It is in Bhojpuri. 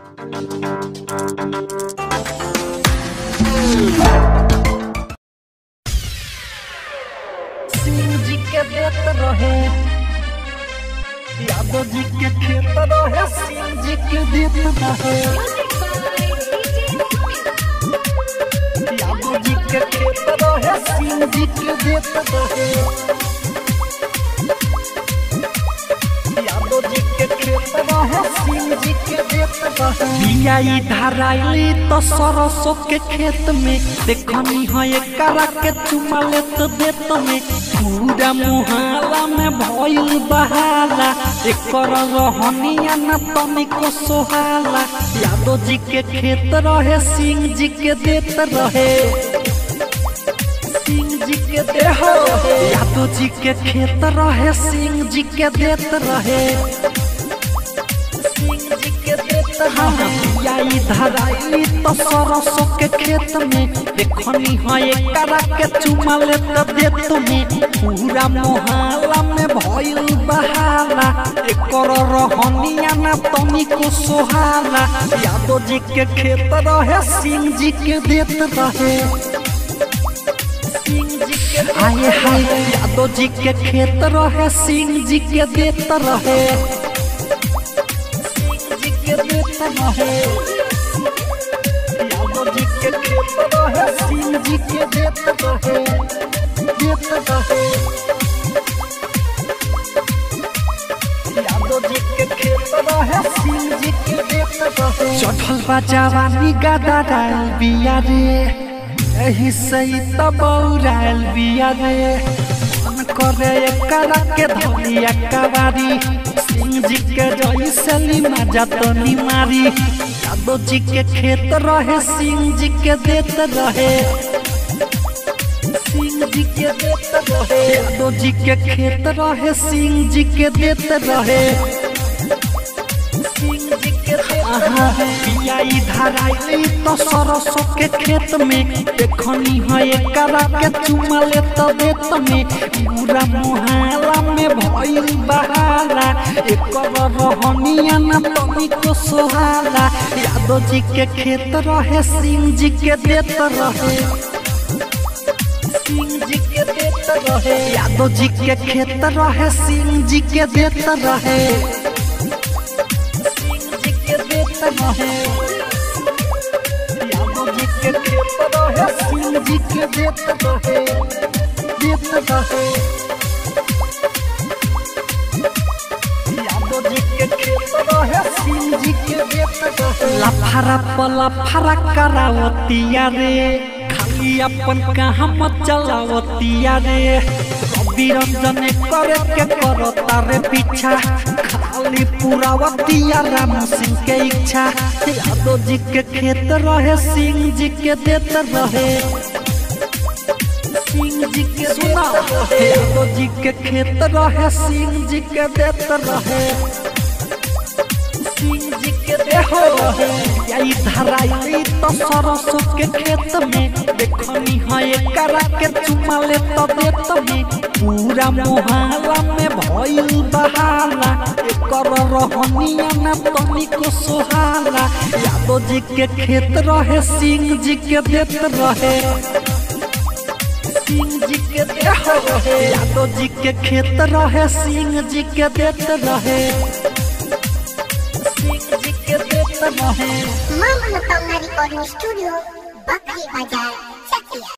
सिंह जी के देत रहे यादव जी के खेत रहे सिंह जी के देत रहे यादव जी के खेत रहे सिंह जी के देत रहे यादव जी के खेत रहे सिंह जी के देत रहे बिया धराइली तो सरसों के खेत में देखनी है एकरा के चुमा लेत देत में पूरा मुहाला में भइल बहाला एकर रहनिया न तनिको सोहाला यादव जी के खेत रहे सिंह जी के देत रहे सिंह जी के देह यादव जी के खेत रहे सिंह जी के देत रहे सिंह जी के देत रहे यही धराई तो सरसों के खेत में देखनी है एकरा के चुमा लेत देत में पूरा मोहल्ला में भइल बहाला एकर रहनिया ना तनिको सोहाला यादव जी के खेत रहे सिंह जी के देत रहे सिंह जी के आए हाय यादव जी के खेत रहे सिंह जी के देत रहे सिंह जी के देत रहे यादव जी के खेत रहे सिंह जी के देत रहे देत रहे यादव जी के खेत रहे सिंह जी के देत रहे चढ़ल बा जवानी गादा डाल बिया रे एही सही तबौराल बिया रे मन करे एकरा के धनिया कवारी सिंह जी के जैसली मजा तो मारी यादव जी के खेत रहे सिंह जी के देत रहे सिंह जी के देत रहे यादव जी के खेत रहे सिंह जी के देत रहे सिंह जी के देत आहा, बिया धराइली तो सरसों के खेत में देखनी है एकरा के चुमा लेत देत में पूरा मुहाला में भइल बहाला एकर रहनिया न तनिको सोहाला यादव जी के खेत रहे सिंह जी के देत रहे सिंह जी के देत रहे यादव जी के खेत रहे सिंह जी के देत रहे सिंह जी के देत रहे यादव जी के खेत रहे सिंह जी के देत रहे देत रहे यादव जी के खेत रहे सिंह जी के देत रहे लफारा पला फरा करावतिया रे खाली अपन कहाँ मत चलावतिया रे रवि रंजन करे के करो तारे पीछा खाली पुरावतिया राम सिंह के इच्छा यादव जी के खेत रहे सिंह जी के देत रहे सिंह जी के सुना यादव जी के खेत रहे सिंह जी के देत रहे सिंह जी के देत रहे यही धराई तो सरसों के खेत में देखनी है एकरा के चुमा ले तो देत में पूरा मोहल्ला में भइल बहाला एकर रहनिया न तनिको सोहाला यादव जी के खेत रहे सिंह जी के देत रहे सिंह जी के देत रहे यादव जी के खेत रहे सिंह जी के देत रहे सिंह जी के देत रहे Mama Nutong na Recording Studio, Bakri Bajar.